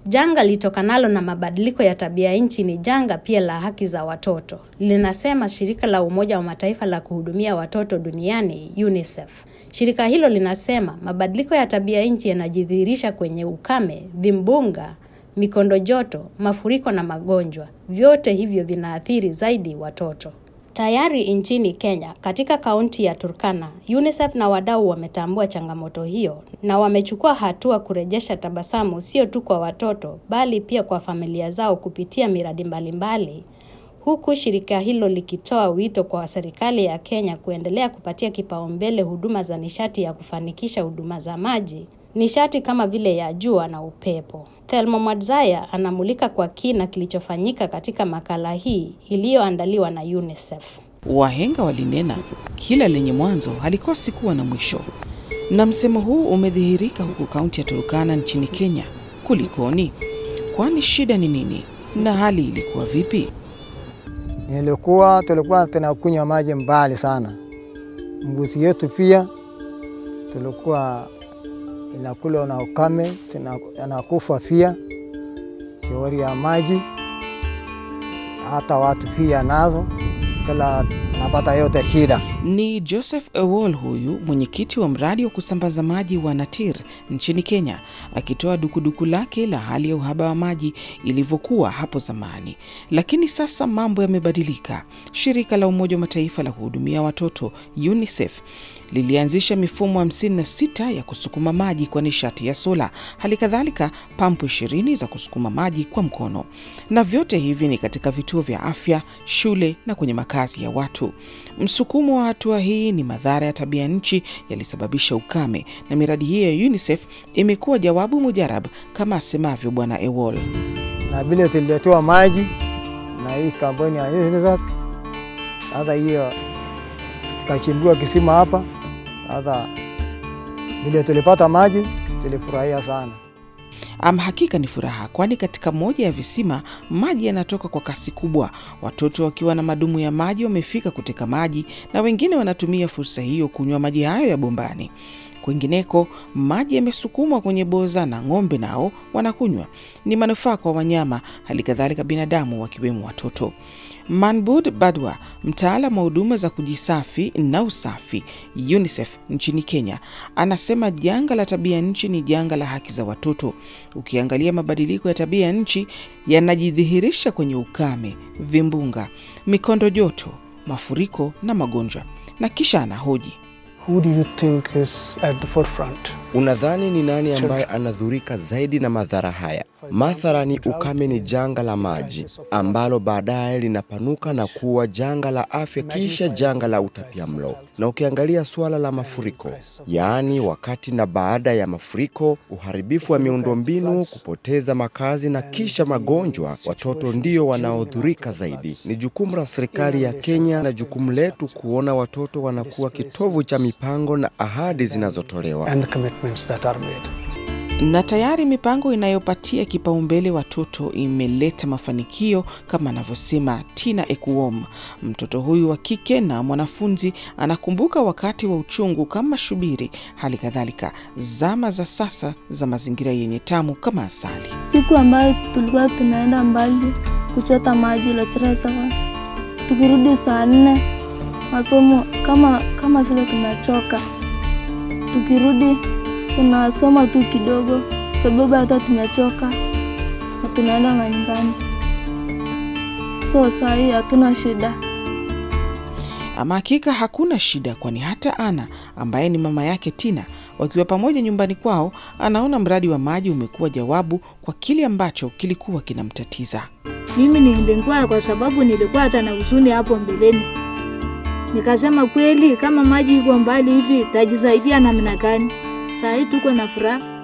Janga litokanalo na mabadiliko ya tabia nchi ni janga pia la haki za watoto, linasema shirika la Umoja wa Mataifa la kuhudumia watoto duniani UNICEF. Shirika hilo linasema mabadiliko ya tabia nchi yanajidhihirisha kwenye ukame, vimbunga, mikondo joto, mafuriko na magonjwa. Vyote hivyo vinaathiri zaidi watoto. Tayari nchini Kenya, katika kaunti ya Turkana, UNICEF na wadau wametambua changamoto hiyo na wamechukua hatua kurejesha tabasamu sio tu kwa watoto bali pia kwa familia zao kupitia miradi mbalimbali, huku shirika hilo likitoa wito kwa serikali ya Kenya kuendelea kupatia kipaumbele huduma za nishati ya kufanikisha huduma za maji, nishati kama vile ya jua na upepo. Thelma Mwadzaya anamulika kwa kina kilichofanyika katika makala hii iliyoandaliwa na UNICEF. Wahenga walinena kila lenye mwanzo halikosi kuwa na mwisho, na msemo huu umedhihirika huku kaunti ya Turkana nchini Kenya. Kulikoni? Kwani shida ni nini na hali ilikuwa vipi? Nilikuwa tulikuwa tunakunywa maji mbali sana, mbuzi yetu pia tulikuwa inakula na ukame, anakufa pia, shauri ya maji, hata watu pia nazo kila anapata yote shida. Ni Joseph Ewol huyu mwenyekiti wa mradi wa kusambaza maji wa Natir nchini Kenya, akitoa dukuduku lake la hali ya uhaba wa maji ilivyokuwa hapo zamani. Lakini sasa mambo yamebadilika. Shirika la Umoja wa Mataifa la kuhudumia watoto UNICEF lilianzisha mifumo 56 ya kusukuma maji kwa nishati ya sola, hali kadhalika pampu 20 za kusukuma maji kwa mkono, na vyote hivi ni katika vituo vya afya, shule na kwenye makazi ya watu. Msukumo wa hatua hii ni madhara ya tabia nchi yalisababisha ukame, na miradi hii ya UNICEF imekuwa jawabu mujarab, kama asemavyo Bwana Ewol. Na vile tuliletewa maji na hii kampuni ya UNICEF, hata hiyo tukachimbiwa kisima hapa sasa vile tulipata maji tulifurahia sana. Ama hakika ni furaha, kwani katika moja ya visima maji yanatoka kwa kasi kubwa. Watoto wakiwa na madumu ya maji wamefika kuteka maji na wengine wanatumia fursa hiyo kunywa maji hayo ya bombani. Kwingineko maji yamesukumwa kwenye boza na ng'ombe nao wanakunywa. Ni manufaa kwa wanyama, hali kadhalika binadamu, wakiwemo watoto. Manbud Badwa, mtaalam wa huduma za kujisafi na usafi UNICEF nchini Kenya, anasema janga la tabia nchi ni janga la haki za watoto. Ukiangalia mabadiliko ya tabia ya nchi yanajidhihirisha kwenye ukame, vimbunga, mikondo joto, mafuriko na magonjwa. Na kisha anahoji Who do you think is at the forefront? Unadhani ni nani ambaye anadhurika zaidi na madhara haya? Mathalani, ukame ni janga la maji ambalo baadaye linapanuka na kuwa janga la afya, kisha janga la utapiamlo. Na ukiangalia suala la mafuriko, yaani wakati na baada ya mafuriko, uharibifu wa miundombinu, kupoteza makazi na kisha magonjwa, watoto ndio wanaodhurika zaidi. Ni jukumu la serikali ya Kenya na jukumu letu kuona watoto wanakuwa kitovu cha mipango na ahadi zinazotolewa. And the commitments that are made. na tayari mipango inayopatia kipaumbele watoto imeleta mafanikio kama anavyosema Tina Ekuom. Mtoto huyu wa kike na mwanafunzi anakumbuka wakati wa uchungu kama shubiri, hali kadhalika zama za sasa za mazingira yenye tamu kama asali. Siku ambayo tulikuwa tunaenda mbali kuchota maji Locheresawa, tukirudi saa nne masomo kama kama vile tumechoka, tukirudi tunasoma tu kidogo, sababu hata tumechoka na tunaenda manyumbani. So saa hii hatuna shida. Ama hakika hakuna shida, kwani hata Ana ambaye ni mama yake Tina, wakiwa pamoja nyumbani kwao, anaona mradi wa maji umekuwa jawabu kwa kile ambacho kilikuwa kinamtatiza. Mimi nilikuwa kwa sababu nilikuwa hata na huzuni hapo mbeleni, nikasema kweli, kama maji iko mbali hivi tajisaidia namna gani? Saa hii tuko na furaha